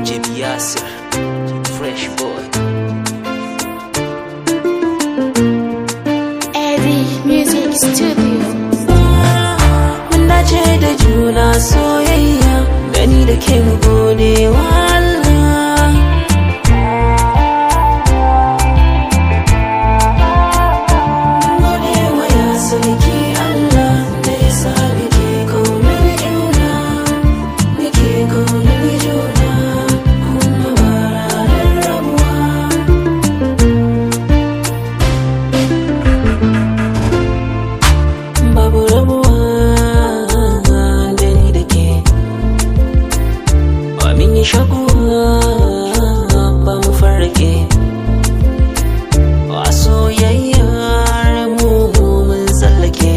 JB Yasir, Fresh Boy. Eddie Music Studio. Mun dace da juna soyayya gani da ke mu gode wa Allah. Gode wa ya sarki Allah da ya sa muke kaunar juna, muke kaunar juna, kuma ba ranar rabuwa. babu rabuwa da ni da ke ba min yi shakuwa ba mu farke a soyayyar mu mun tsallake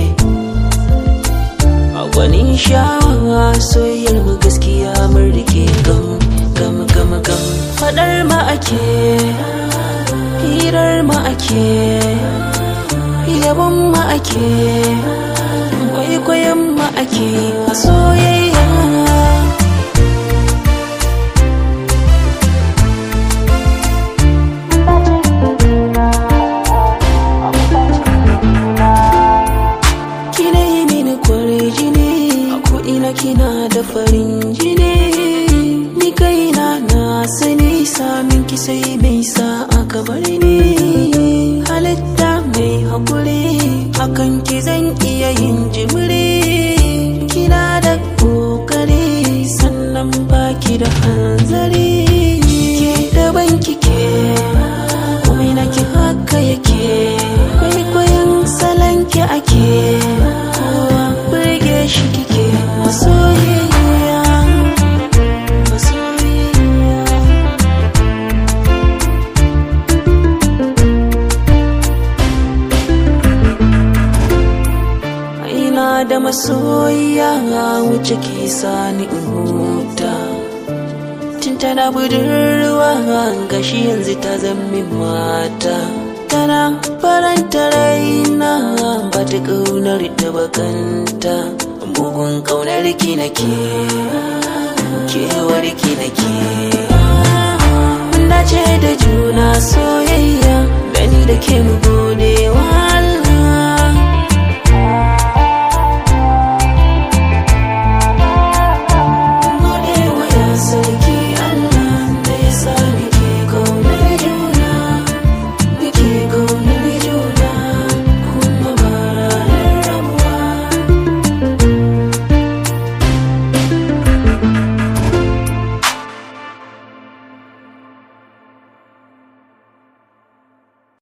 a gwanin sha'awa soyayyar mu gaskiya mun rike gam gam gam gam fadar ma ake hirar ma ake yabon ma ake kwaikwayon ma ake a soyayya kina yi mini kware jini a ko'ina kina da farin jini ni kaina na sani samin ki sai mai sa aka bar ni halitta mai haƙuri akan ki zan iya yin jimiri kina da ƙoƙari sannan baki da hanzari ke daban kike komai na ki haka yake kwaikwayon salon ki ake kowa burge shi kike masoyiya masoyiya ina da masoyiya wuce ke sani in huta tun tana budurwa gashi yanzu ta zama mata tana faranta raina ba ta ƙaunar ta bakanta bugun ƙaunar ki nake kewar ki nake mun dace da juna soyayya gani da ke mu gode wa